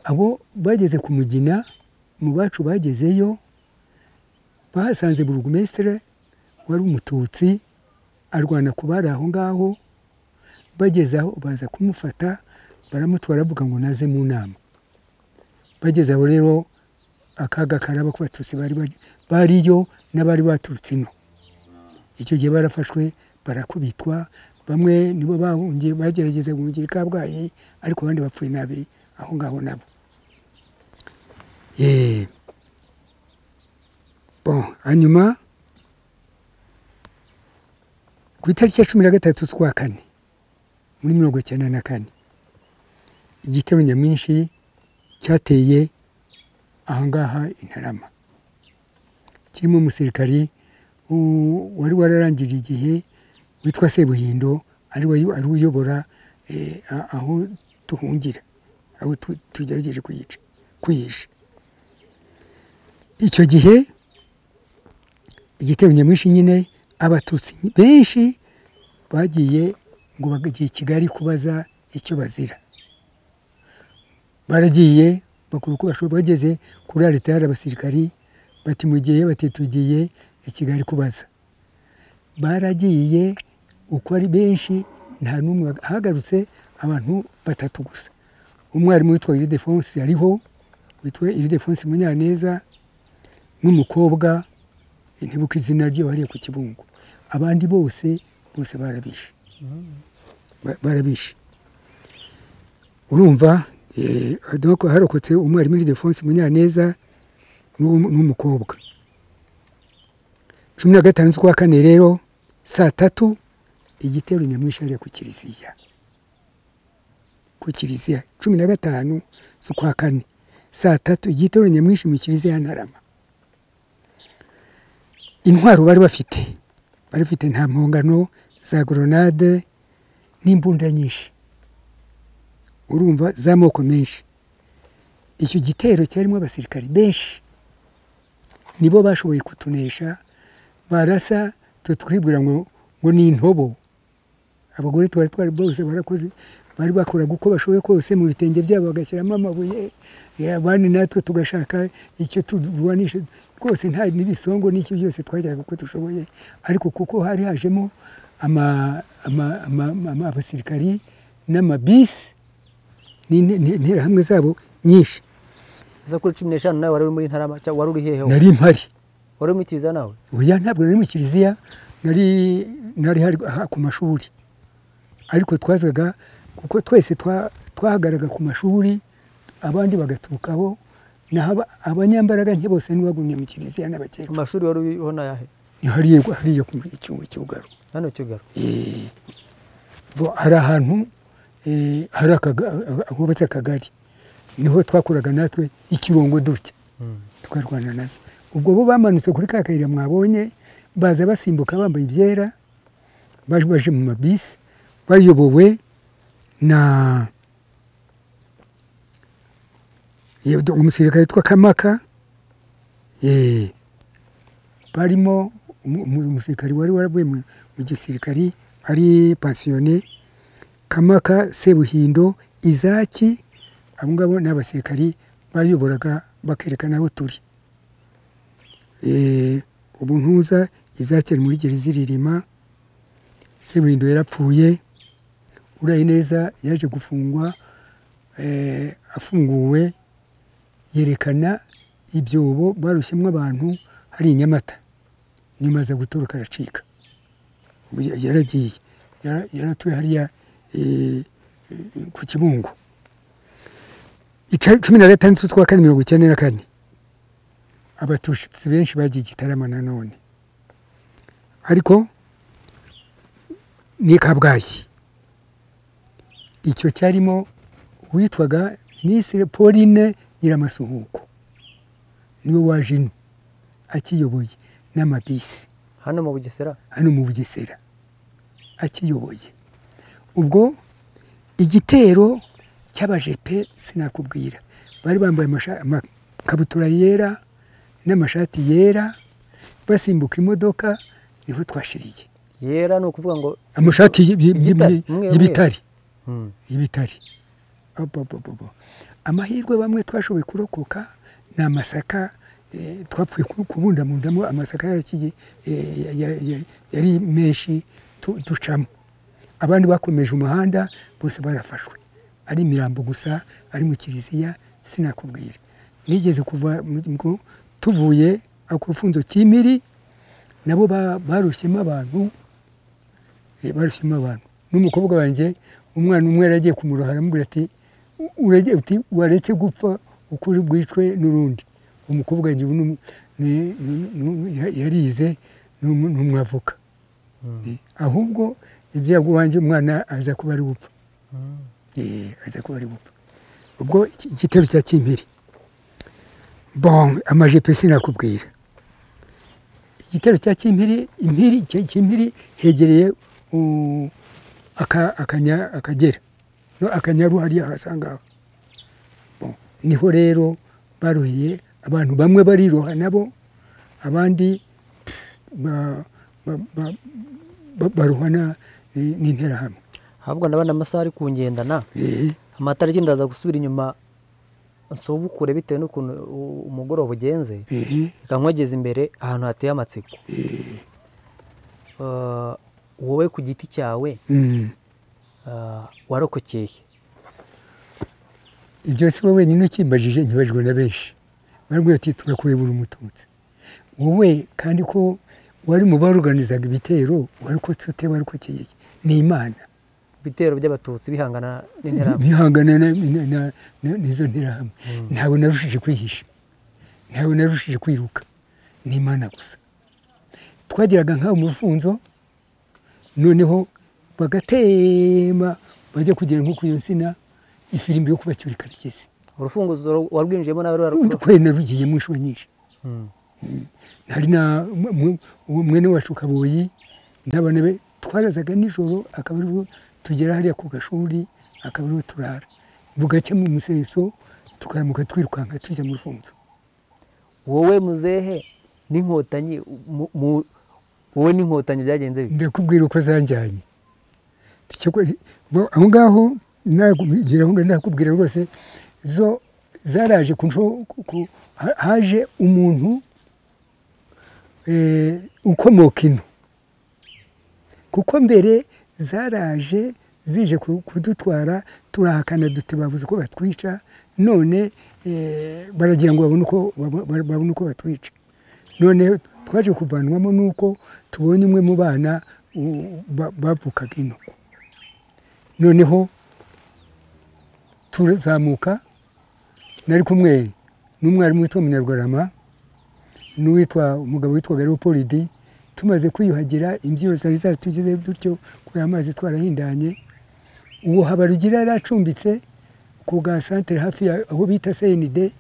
S1: abo bageze ku mugina mu bacu bagezeyo bahasanze burugumesitire wari umututsi arwana ku bari aho ngaho bageze aho baza kumufata baramutwara bavuga ngo naze mu nama bageze aho rero akaga karaba ku batutsi bariyo n'abari baturutse ino icyo gihe barafashwe barakubitwa bamwe nibo bahungiye bagerageza guhungira i kabgayi ariko abandi bapfuye nabi aho ngaho nabo bon hanyuma ku itariki ya cumi na gatatu z'ukwa kane muri mirongo icyenda na kane igitero nyamwinshi cyateye ahangaha intarama kirimo umusirikari wari wararangije igihe witwa sebuhindo ari uyobora aho duhungira aho tugerageje kuyica kuyisha icyo gihe igitero nyamwinshi nyine abatutsi benshi bagiye ngo bagiye i kigali kubaza icyo bazira baragiye bakora uko bashoboye bageze kuri aritari abasirikari bati mu gihe batitugiye i kigali kubaza baragiye uko ari benshi nta n'umwe hagarutse abantu batatu gusa umwarimu witwa iridefonsi yariho witwa iridefonsi munyaneza n'umukobwa ntibuka izina rye wariye ku kibungo abandi bose bose barabishe Ba- barabishe urumva eh, donc harokotse umwarimu iridefonsi munyaneza n'uwo- n'umukobwa cumi na gatanu z'ukwa kane rero saa tatu igitero nyamwinshi hariya ku kiliziya ku kiliziya cumi na gatanu z'ukwa kane saa tatu igitero nyamwinshi mu kiliziya ya ntarama intwaro bari bafite bari bafite nta mpongano za goronade n'imbunda nyinshi urumva z'amoko menshi icyo gitero cyarimo abasirikari benshi nibo bashoboye kutunesha barasa twe twibwira ngo ngo ni intobo abagore twari twari bose barakoze bari bakoraga uko bashoboye kose mu bitenge byabo bagashyiramo amabuye eh, abandi natwe tugashaka icyo turwanisha rwose nta n'ibisongo n'icyo byose twageraga uko dushoboye ariko kuko hari hajemo ama- ama- ama- ama- abasirikari n'amabisi n'inte- n'interahamwe zabo nyinshi
S2: uza kuri cumi n'eshanu nawe wari uri muri ntarama cyangwa wari uri hehe wowe?
S1: nari mpari
S2: wari uri mu kiliziya nawe
S1: oya ntabwo nari mu kiliziya nari nari hari aha ku mashuri ariko twazaga kuko twese twa- twahagaraga ku mashuri abandi bagaturukaho naho aba- abanyambaraga ntibose ntibagumye mu kiliziya
S2: ku
S1: n'abakecuru
S2: mashuri wari uriho ni ayahe
S1: ni hariya hariya ku cyugaro
S2: hano cyugaro
S1: bo hari ahantu eh, hari akaga- hubatse akagari niho twakoraga natwe ikirongo dutya tukarwana nazo ubwo bo bamanutse kuri ka kayira mwabonye baza basimbuka bambaye ibyera baje baje mu mabisi bayobowe na Yewe, do- umusirikare witwa kamaka eh, barimo umu- umu- umusirikari wari waravuye mu mu gisirikari ari pansiyone kamaka sebuhindo izaki abo ngabo ni abasirikari bayoboraga bakerekana aho turi Eh, ubu ntuza izaki ari muri gerizirima sebuhindo yarapfuye uraye neza yaje gufungwa eh, afunguwe yerekana ibyobo barushyemo abantu hari i nyamata nyuma aza gutoroka aracika Ubu ya- yaragiye Yara- yaratuye hariya eh, eh, ku kibungo Ica- cumi na gatandatu z'ukwa kane mirongo icyenda na kane abatutsi benshi bagiye igitarama nanone ariko ni i kabgayi icyo cyarimo uwitwaga minisitiri pauline nyiramasuhuko niwe waje ino akiyoboye n'amabisi
S2: hano mu bugesera
S1: hano mu bugesera akiyoboye ubwo igitero cy'abajepe sinakubwira bari bambaye amasha- amakabutura yera n'amashati yera basimbuka imodoka niho twashiriye
S2: yera ni ukuvuga ngo
S1: amashati y- y-
S2: Igitare,
S1: y-
S2: umwe-
S1: y'ibitare
S2: Hmm.
S1: y'ibitare abobobobo amahirwe bamwe twashoboye kurokoka ni amasaka eh, twapfuye ku- kubundamundamo amasaka yarakiye, eh, ya- ya- ya- yari menshi tu- ducamo abandi bakomeje umuhanda bose barafashwe ari imirambo gusa ari mu kiliziya sinakubwira nigeze kuva mu- mu- tuvuye ku rufunzo kimiri nabo ba- barushyemo abantu Eh, barushyemo abantu n'umukobwa wanjye umwana umwe yaragiye kumuroha aramubwira ati "U- uragiye uti waretse gupfa ukuri bwicwe n'urundi umukobwa wanjye ubu ni um- ni- ni- ni- ni- ya- yarize ni umu- ni umwavoka Eh, ahubwo ibyago wanjye umwana aza kuba ari gupfa Eh, aza kuba ari gupfa ubwo iki- igitero cya kimpiri bon amajipo sinakubwira igitero cya kimpiri impiri ki- kimpiri hegereye u- aka- akanya- akagera no akanyaru hariya ahasangaho niho rero baruhiye abantu bamwe bariroha nabo abandi ba- ba- ba- ba- baruhana ni- n'interahamwe
S2: ahubwo ndabona amasaha ari kungendana
S1: Eh,
S2: amatara agenda aza gusubira inyuma nsubukure bitewe n'ukuntu u- umugoroba ugenze
S1: eh,
S2: reka nkwageze imbere ahantu hateye amatsiko Eh, wowe ku giti cyawe
S1: mm,
S2: ah, warokokeye
S1: ibyo si we wenyine ukimbajije ntibajwe na benshi barambwira bati turakurebura umututsi wowe kandi ko wari mu baruganizaga ibitero wari ukotse ute wari ukokeye ni imana
S2: ibitero by'abatutsi bihangana n'interahamwe
S1: bihangana na- na- na- na- n'izo nterahamwe ntabwo narushije kwihisha ntabwo narushije kwiruka ni imana gusa twagiraga nk'aho umufunzo noneho bagatema bajya kugera nko ku iyo nsina ifirimbi yo kubacyura ikabigeze
S2: urufunguzo warwinjiyemo n'abari
S1: undi
S2: barukora
S1: kwena rugiyemo inshuro nyinshi hari na mu- mu- uwo mwene wacu kaboyi n'abana be twarazaga nijoro akaba aribwo tugera hariya ku gashuri akaba aribwo turara bugacya mu museso tukaramuka twirukanka tujya mu rufunzo
S2: wowe muzehe n'inkotanyi mu- mu- wowe n'inkotanyi byagenze bite
S1: ndakubwira uko zanjyanye Tukigwa- bo- aho ngaho nagera aho ngaho nakubwira rwose zo zaraje ku nsho- ku- ku- ha- haje umuntu eh, ukomoka ino kuko mbere zaraje zije ku- kudutwara turahakana duti babuze uko batwica none eh, baragira ngo babone uko- babo- babo- babone uko batwica none twaje kuvanwamo nuko tubonye umwe mu bana u- ba- bavukaga ino noneho turazamuka nari kumwe n'umwarimu witwa munyarwarama n'uwitwa umugabo witwaga leopolidi tumaze kwiyuhagira imbyiro zari zaratugezeho dutyo kuri amazi twarahindanye uwo habarugira yari acumbitse ku bwa santere hafi ya aho bita senide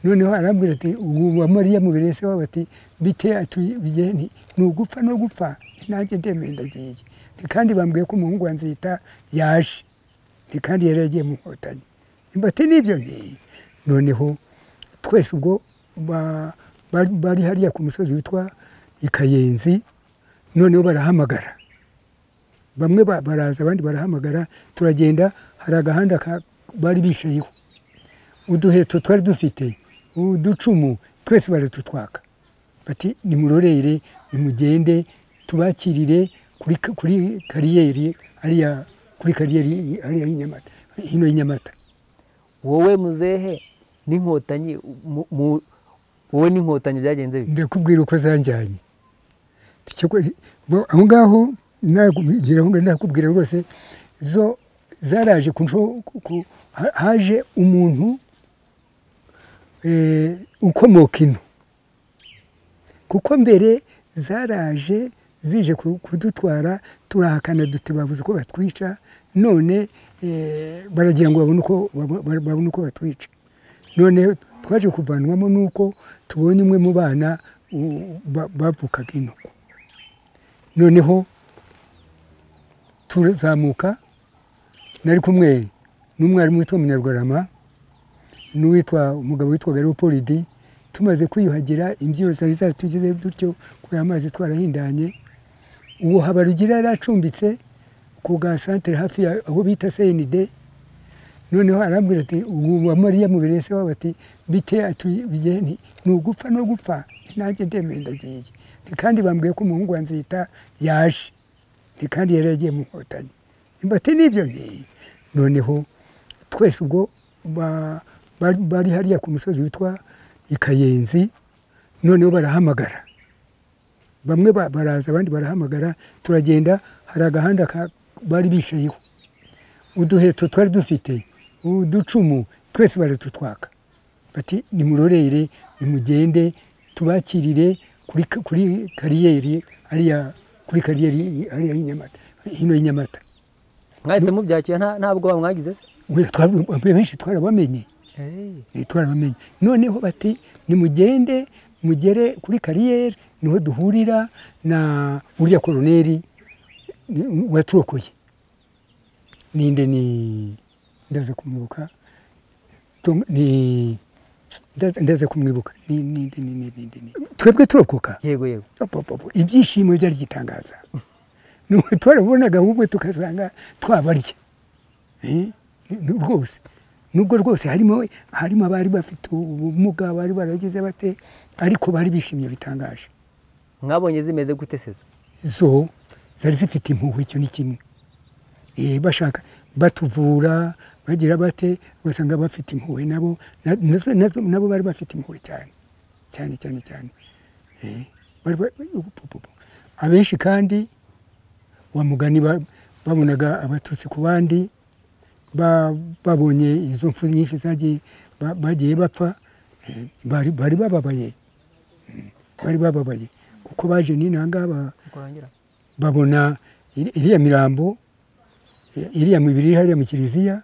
S1: noneho arambwira ati ubu wa mariya mubere se wabo ati bite atuye ni ugupfa no gupfa nanjye ndemeye ndagiye Nti kandi bambwiye ko umuhungu wa nzita yaje Nti kandi yari yagiye mu nkotanyi mbati n'ibyo nti noneho twese ubwo ba- bari- bari hariya ku musozi witwa i kayenzi noneho barahamagara bamwe ba- baraza abandi barahamagara turagenda hari agahanda ka- bari bicayeho uduheto twari dufite uducumu twese baratutwaka bati nimurorere nimugende tubakirire kuri, kuri kariyeri hariya kuri kariyeri hariya y'inyamata hino y'inyamata
S2: wowe muzehe n'inkotanyi mu- mu- wowe n'inkotanyi byagenze bite
S1: ndakubwira uko zanjyanye Tukigwa- bo- aho ngaho nagera aho ngaho nakubwira rwose zo zaraje ku nsho- ku- ku- ha- haje umuntu eh, ukomoka ino kuko mbere zaraje zije ku- kudutwara turahakana duti babuze uko batwica none eh, baragira ngo babone uko babo- babo- babone uko batwica none twaje kuvanwamo nuko tubonye umwe mu bana u- ba- bavukaga ino noneho turazamuka nari kumwe n'umwarimu witwa munyarwarama n'uwitwa umugabo witwaga leopolidi tumaze kwiyuhagira imbyiro zari zaratugezeho dutyo kuri amazi twarahindanye uwo habarugira yari acumbitse ku bwa santere hafi ya aho bita senide noneho arambwira ati ubu wa mariya mubere se wabo ati bite atuye ni ugupfa no gupfa nanjye ndemeye ndagiye Nti kandi bambwiye ko umuhungu wa nzita yaje Nti kandi yari yagiye mu nkotanyi mbati n'ibyo nti noneho twese ubwo ba- bari bari hariya ku musozi witwa i kayenzi noneho barahamagara bamwe ba- baraza abandi barahamagara turagenda hari agahanda ka- bari bicayeho uduheto twari dufite uducumu twese baratutwaka bati nimurorere nimugende tubakirire kuri, ka- kuri kariyeri hariya kuri kariyeri hariya y'inyamata hino y'inyamata
S2: mwahise mubyakira nta- nta bwoba mwagize se
S1: We- twa- benshi twarabamenye Eh, twarabamenye noneho bati nimugende mugere kuri kariyeri niho duhurira na uriya koroneri ni- waturokoye ninde ni ndaza kumwibuka Tom- ni ndaza- ndaza kumwibuka Ni- ninde ni- ni- ninde ni- twebwe turokoka
S2: yego yego
S1: Apopopo, ibyishimo byari gitangaza nuko twarabonaga ahubwo tukasanga twabarya Eh, ni- rwose nubwo rwose harimo harimo abari bafite ubumuga bari baragize bate ariko bari bishimye bitangaje
S2: mwabonye zimeze gute seza
S1: zo zari zifite impuhwe icyo ni kimwe eh, bashaka batuvura bagira bate ugasanga bafite impuhwe nabo na- nazo- nazo- nabo bari bafite impuhwe cyane cyane cyane cyane Eh, bari ba- ubu- bu- bu- bu. abenshi kandi wa mugani ba- babonaga abatutsi ku bandi ba- babonye izo mfu nyinshi zagiye ba- bagiye bapfa eh, bari bari bababaye Mm, bari bababaye kuko baje n'inanga babona iri- iriya mirambo eh, iriya mibiri iri hariya mu kiliziya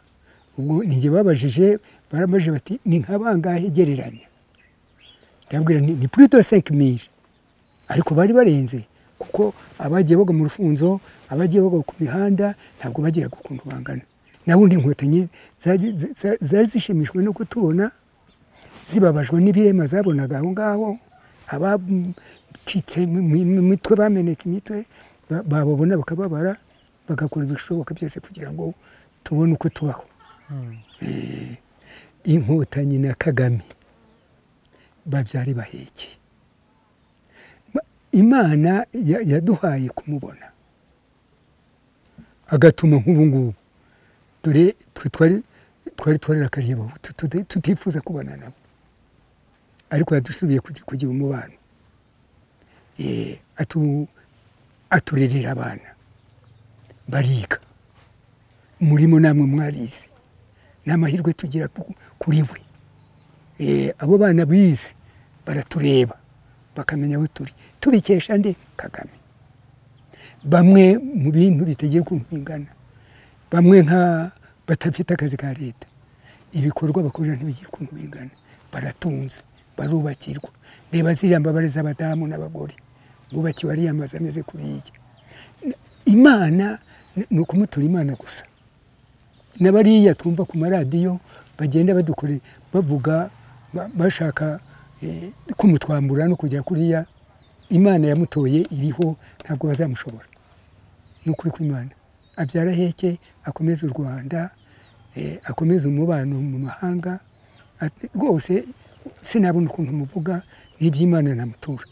S1: ubwo ninjye babajije barabajije bati ni nka bangahe gereranya ndababwira nti, ni purito senke miri ariko bari barenze kuko abagiye bagwa mu rufunzo abagiye bagwa ku mihanda ntabwo bagiraga ukuntu bangana na bundi inkotanyi zari za- zari zishimishijwe no kutubona zibabajwe n'ibirema zabonaga aho ngaho abacitse mu mu- mu mitwe bamenetse imitwe ba- bababona bakababara bagakora ibishoboka byose kugira ngo tubone uko tubaho Eh, inkotanyi na kagame babyari baheke Ma- imana ya- yaduhaye kumubona agatuma nk'ubu ngubu dore twe twari twari twararakariye abo tu- tu- tutifuza kubana nabo ariko yadusubiye kugi- kugira umubano Eh, atu- aturerera abana bariga murimo namwe mwarize ni amahirwe tugira ku- kuri we Eh, abo bana bize baratureba bakamenya aho turi tubikesha nde kagame bamwe mu bintu bitegeye ukuntu bingana bamwe nka badafite akazi ka leta ibikorwa bakorera ntibigire ukuntu bingana baratunze barubakirwa reba ziriya mbabare z'abadamu n'abagore bubakiwe ariya mazu ameze kuriya imana ni- ni ukumutura imana gusa na bariya twumva ku maradiyo bagenda badukore bavuga ba- bashaka eh, kumutwambura no kujya kuriya imana yamutoye iriho ntabwo bazamushobora ni ukuri kw'imana abyara heke akomeza u rwanda eh, akomeza umubano mu mahanga Ati, rwose sinabona ukuntu muvuga n'iby'imana namutura